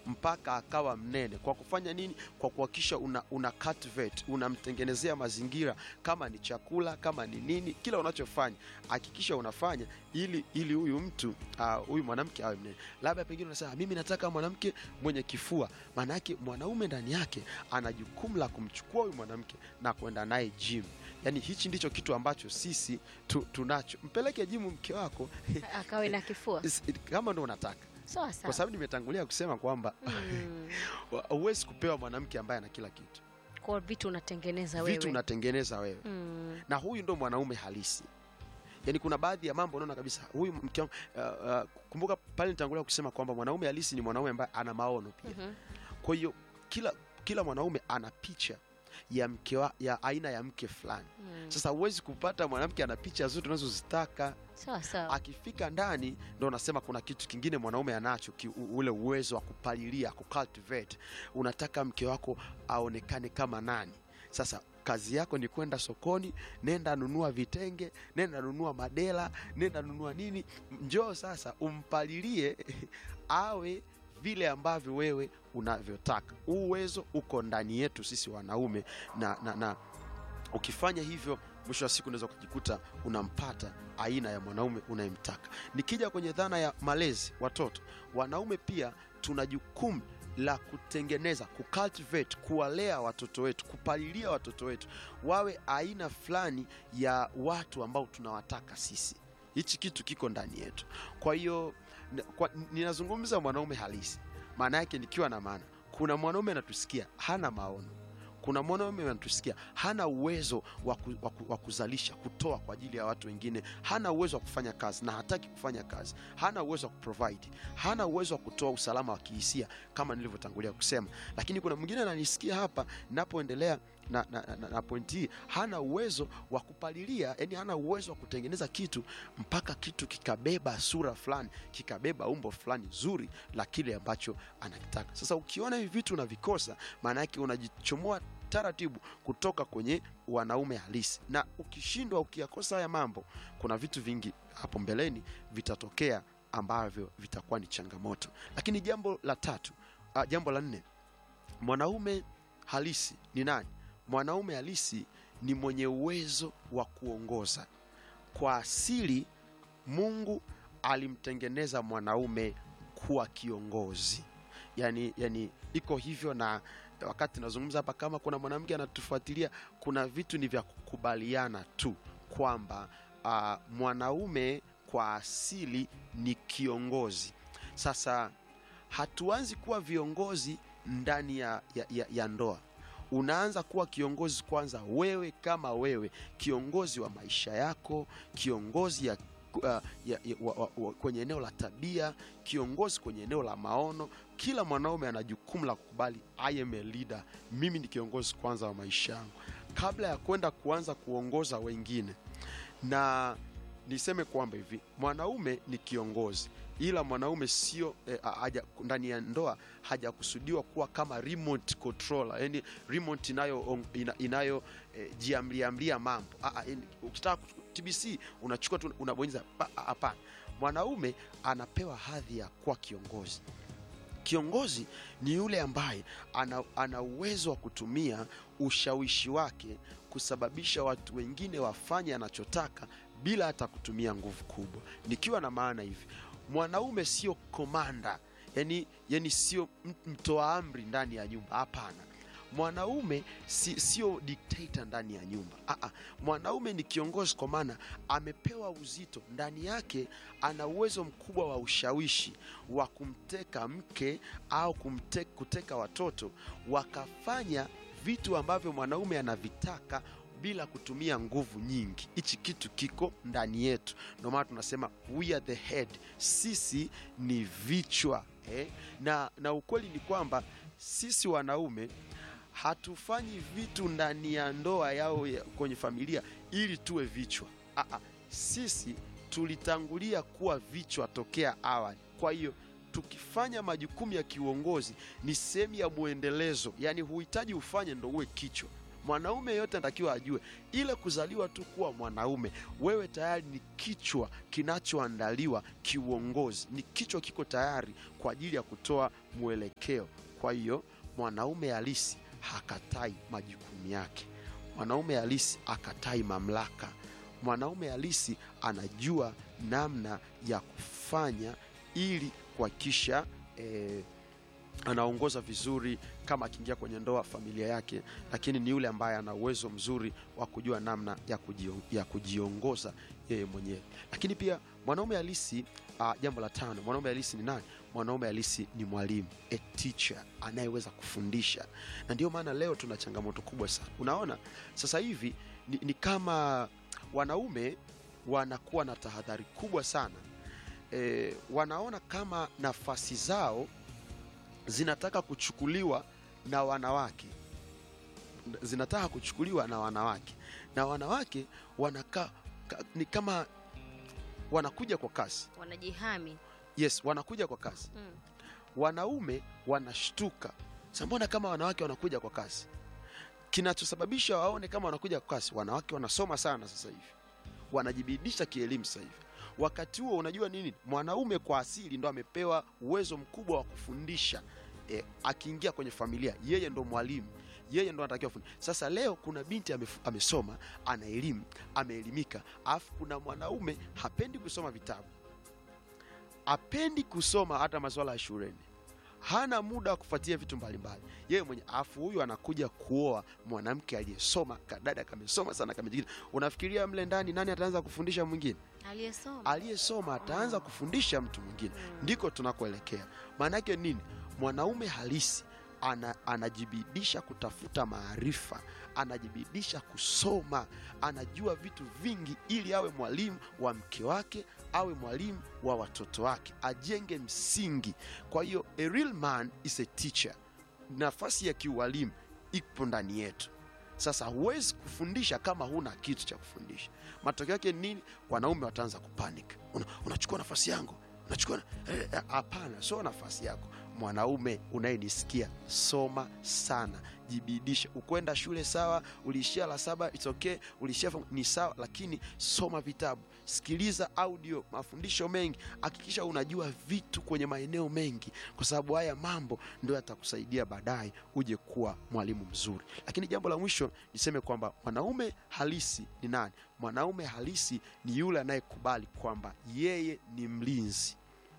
mpaka akawa mnene. Kwa kufanya nini? Kwa kuhakikisha una, una cultivate, unamtengenezea mazingira, kama ni chakula, kama ni nini, kila unachofanya hakikisha unafanya ili ili huyu mtu ah, huyu mwanamke awe mnene. Labda pengine unasema mimi nataka mwanamke mwenye kifua. Maana yake mwanaume ndani yake ana jukumu la kumchukua huyu mwanamke na kwenda naye gym. Yaani hichi ndicho kitu ambacho sisi tu, tunacho. Mpeleke jimu mke wako akawe na kifua Is- kama ndo unataka, sawa kwa sawa. sababu nimetangulia kusema kwamba Mm. huwezi kupewa mwanamke ambaye ana kila kitu, Kwa vitu unatengeneza vitu wewe. unatengeneza wewe Mm. na huyu ndo mwanaume halisi. Yaani kuna baadhi ya mambo unaona kabisa huyu mke wangu- uh, uh, kumbuka pale nitangulia kusema kwamba mwanaume halisi ni mwanaume ambaye ana maono pia. Mhm. Kwa hiyo kila kila mwanaume ana picha ya mke wa, ya aina ya mke fulani. Mm. Sasa huwezi kupata mwanamke ana picha zote unazozitaka. Sawa sawa. Akifika ndani ndo unasema kuna kitu kingine mwanaume anacho ki, u- ule uwezo wa kupalilia, kucultivate. Unataka mke wako aonekane kama nani? Sasa kazi yako ni kwenda sokoni, nenda nunua vitenge, nenda nunua madela, nenda nunua nini, njoo sasa umpalilie awe vile ambavyo wewe unavyotaka. Huu uwezo uko ndani yetu sisi wanaume na, na, na ukifanya hivyo mwisho wa siku unaweza kujikuta unampata aina ya mwanaume unayemtaka. Nikija kwenye dhana ya malezi watoto, wanaume pia tuna jukumu la kutengeneza, kucultivate, kuwalea watoto wetu, kupalilia watoto wetu wawe aina fulani ya watu ambao tunawataka sisi. Hichi kitu kiko ndani yetu. Kwa hiyo n- kwa- ninazungumza mwanaume halisi, maana yake nikiwa na maana, kuna mwanaume anatusikia hana maono kuna mwanaume anatusikia hana uwezo wa ku- wa ku- wa kuzalisha kutoa kwa ajili ya watu wengine, hana uwezo wa kufanya kazi na hataki kufanya kazi, hana uwezo wa kuprovide, hana uwezo wa kutoa usalama wa kihisia kama nilivyotangulia kusema. Lakini kuna mwingine ananisikia hapa napoendelea na, na, na, na pointi hii, hana uwezo wa kupalilia, yani hana uwezo wa kutengeneza kitu mpaka kitu kikabeba sura fulani, kikabeba umbo fulani zuri la kile ambacho anakitaka. Sasa ukiona hivi vitu unavikosa, maana yake unajichomoa taratibu kutoka kwenye wanaume halisi, na ukishindwa ukiyakosa haya mambo, kuna vitu vingi hapo mbeleni vitatokea ambavyo vitakuwa ni changamoto. Lakini jambo la tatu, ah, jambo la nne, mwanaume halisi ni nani? Mwanaume halisi ni mwenye uwezo wa kuongoza. Kwa asili, Mungu alimtengeneza mwanaume kuwa kiongozi, yani, yani iko hivyo na wakati nazungumza hapa, kama kuna mwanamke anatufuatilia, kuna vitu ni vya kukubaliana tu kwamba ah, mwanaume kwa asili ni kiongozi. Sasa hatuanzi kuwa viongozi ndani ya, ya, ya, ya ndoa. Unaanza kuwa kiongozi kwanza wewe kama wewe, kiongozi wa maisha yako, kiongozi ya, uh, ya, ya, wa, wa, wa, kwenye eneo la tabia, kiongozi kwenye eneo la maono. Kila mwanaume ana jukumu la kukubali, I am a leader, mimi ni kiongozi kwanza wa maisha yangu, kabla ya kwenda kuanza kuongoza wengine. Na niseme kwamba hivi mwanaume ni kiongozi, ila mwanaume sio eh, haja ndani ya ndoa hajakusudiwa kuwa kama remote controller, yani remote inayo ina, inayo eh, jiamliamlia mambo. Ah, ah, yani, ukitaka ku- TBC unachukua tu unabonyeza, pa- ah, hapana. Mwanaume anapewa hadhi ya kuwa kiongozi. Kiongozi ni yule ambaye ana, ana uwezo wa kutumia ushawishi wake kusababisha watu wengine wafanye anachotaka bila hata kutumia nguvu kubwa. Nikiwa na maana hivi, mwanaume sio komanda, yani, yani sio m- mtoa amri ndani ya nyumba. Hapana, mwanaume si, sio dikteta ndani ya nyumba. Aa, mwanaume ni kiongozi kwa maana amepewa uzito ndani yake, ana uwezo mkubwa wa ushawishi wa kumteka mke au kumte, kuteka watoto wakafanya vitu ambavyo mwanaume anavitaka bila kutumia nguvu nyingi. Hichi kitu kiko ndani yetu, ndio maana tunasema we are the head, sisi ni vichwa eh? na, na ukweli ni kwamba sisi wanaume hatufanyi vitu ndani ya ndoa yao ya, kwenye familia ili tuwe vichwa. Aa, sisi tulitangulia kuwa vichwa tokea awali. Kwa hiyo tukifanya majukumu ya kiuongozi ni sehemu ya mwendelezo, yaani huhitaji ufanye ndo uwe kichwa. mwanaume yote anatakiwa ajue ile kuzaliwa tu kuwa mwanaume wewe tayari ni kichwa kinachoandaliwa kiuongozi ni kichwa kiko tayari kwa ajili ya kutoa mwelekeo kwa hiyo mwanaume halisi hakatai majukumu yake mwanaume halisi akatai mamlaka mwanaume halisi anajua namna ya kufanya ili kuhakikisha eh, anaongoza vizuri kama akiingia kwenye ndoa familia yake lakini ni yule ambaye ana uwezo mzuri wa kujua namna ya, kujio, ya kujiongoza yeye mwenyewe lakini pia mwanaume halisi uh, jambo la tano mwanaume halisi ni nani mwanaume halisi ni mwalimu a teacher anayeweza kufundisha na ndio maana leo tuna changamoto kubwa sana unaona sasa hivi ni, ni kama wanaume wanakuwa na tahadhari kubwa sana e, wanaona kama nafasi zao zinataka kuchukuliwa na wanawake zinataka kuchukuliwa na wanawake na wanawake wanakaa ka, ni kama wanakuja kwa kasi wanajihami yes wanakuja kwa kasi mm. wanaume wanashtuka Sasa mbona kama wanawake wanakuja kwa kasi kinachosababisha waone kama wanakuja kwa kasi wanawake wanasoma sana sasa hivi wanajibidisha kielimu sasa hivi wakati huo unajua nini mwanaume kwa asili ndo amepewa uwezo mkubwa wa kufundisha e, akiingia kwenye familia yeye ndo mwalimu yeye ndo anatakiwa fundi. Sasa leo kuna binti amef- amesoma, ana elimu, ameelimika, alafu kuna mwanaume hapendi kusoma vitabu, hapendi kusoma hata masuala ya shuleni, hana muda wa kufuatia vitu mbalimbali yeye mwenye, alafu huyu anakuja kuoa mwanamke aliyesoma, kadada kamesoma sana, kamejikita. Unafikiria mle ndani nani ataanza kufundisha mwingine? aliyesoma Aliyesoma ataanza kufundisha mtu mwingine. Mm. Ndiko tunakoelekea. Maana yake nini? Mwanaume halisi ana, anajibidisha kutafuta maarifa, anajibidisha kusoma, anajua vitu vingi ili awe mwalimu wa mke wake, awe mwalimu wa watoto wake, ajenge msingi. Kwa hiyo a real man is a teacher. Nafasi ya kiualimu ipo ndani yetu. Sasa huwezi kufundisha kama huna kitu cha kufundisha. Matokeo yake ni nini? Wanaume wataanza kupanic. Una, unachukua nafasi yangu, unachukua na- eh, eh, hapana, sio nafasi yako. Mwanaume unayenisikia, soma sana, jibidisha. Ukwenda shule sawa, uliishia la saba, it's okay, uliishia form- ni sawa, lakini soma vitabu, sikiliza audio, mafundisho mengi, hakikisha unajua vitu kwenye maeneo mengi, kwa sababu haya mambo ndio yatakusaidia baadaye uje kuwa mwalimu mzuri. Lakini jambo la mwisho niseme kwamba mwanaume halisi ni nani? Mwanaume halisi ni yule anayekubali kwamba yeye ni mlinzi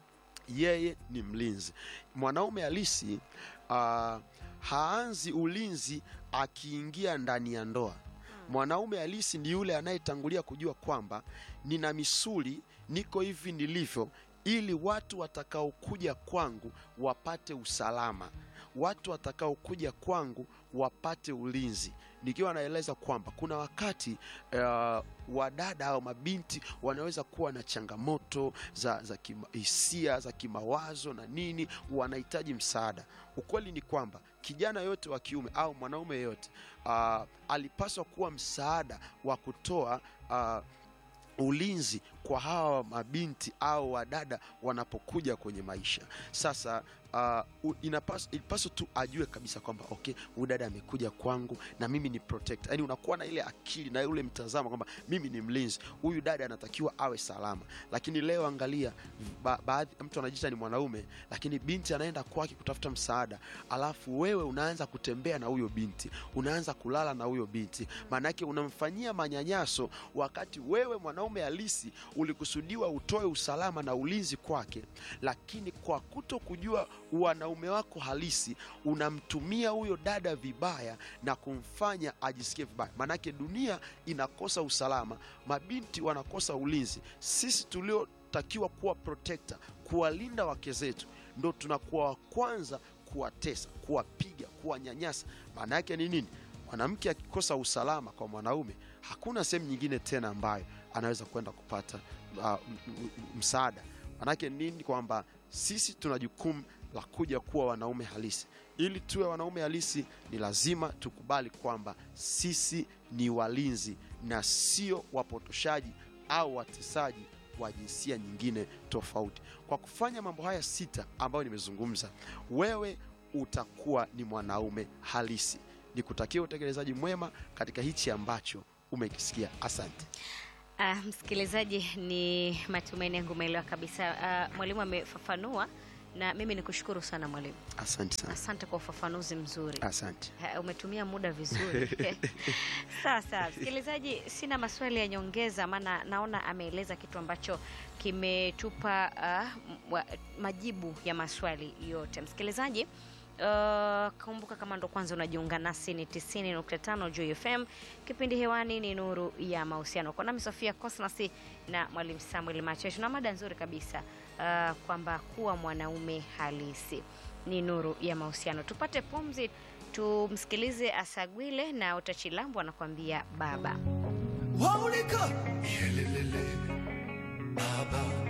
yeye ni mlinzi. Mwanaume halisi uh, haanzi ulinzi akiingia ndani ya ndoa. Mwanaume halisi ni yule anayetangulia kujua kwamba nina misuli, niko hivi nilivyo, ili watu watakaokuja kwangu wapate usalama, watu watakaokuja kwangu wapate ulinzi. Nikiwa naeleza kwamba kuna wakati uh, wadada au mabinti wanaweza kuwa na changamoto za, za kima- hisia za kimawazo na nini, wanahitaji msaada. Ukweli ni kwamba kijana yote wa kiume au mwanaume yote uh, alipaswa kuwa msaada wa kutoa uh, ulinzi kwa hawa mabinti au wadada wanapokuja kwenye maisha. Sasa uh, inapaswa, ilipaswa tu ajue kabisa kwamba okay, huyu dada amekuja kwangu na mimi ni protect. Yani unakuwa na ile akili na ule mtazamo kwamba mimi ni mlinzi, huyu dada anatakiwa awe salama. Lakini leo angalia, ba, baadhi mtu anajiita ni mwanaume, lakini binti anaenda kwake kutafuta msaada, alafu wewe unaanza kutembea na huyo binti, unaanza kulala na huyo binti, maanake unamfanyia manyanyaso, wakati wewe mwanaume halisi ulikusudiwa utoe usalama na ulinzi kwake, lakini kwa kuto kujua wanaume wako halisi unamtumia huyo dada vibaya na kumfanya ajisikie vibaya. Maanake dunia inakosa usalama, mabinti wanakosa ulinzi. Sisi tuliotakiwa kuwa protector, kuwalinda wake zetu, ndo tunakuwa wa kwanza kuwatesa, kuwapiga, kuwanyanyasa. Maana yake ni nini? Mwanamke akikosa usalama kwa mwanaume, hakuna sehemu nyingine tena ambayo anaweza kwenda kupata uh, m- m- msaada. Manake nini? Kwamba sisi tuna jukumu la kuja kuwa wanaume halisi. Ili tuwe wanaume halisi, ni lazima tukubali kwamba sisi ni walinzi na sio wapotoshaji au watesaji wa jinsia nyingine tofauti. Kwa kufanya mambo haya sita ambayo nimezungumza, wewe utakuwa ni mwanaume halisi nikutakia utekelezaji mwema katika hichi ambacho umekisikia. Asante. Ah, msikilizaji, ni matumaini yangu umeelewa kabisa. Ah, mwalimu amefafanua na mimi nikushukuru sana mwalimu, Asante sana. asante kwa ufafanuzi mzuri. Asante. Ha, umetumia muda vizuri. Sawa sawa, msikilizaji, sina maswali ya nyongeza, maana naona ameeleza kitu ambacho kimetupa uh, m- wa- majibu ya maswali yote. Msikilizaji, Uh, kumbuka kama ndo kwanza unajiunga nasi ni 90.5 Joy FM. Kipindi hewani ni Nuru ya Mahusiano, kwa nami Sofia Cosmas na mwalimu Samuel Machesh, na mada nzuri kabisa uh, kwamba kuwa mwanaume halisi ni nuru ya mahusiano. Tupate pumzi, tumsikilize Asagwile na Utachilambu anakuambia baba. Waunika Yelelele Baba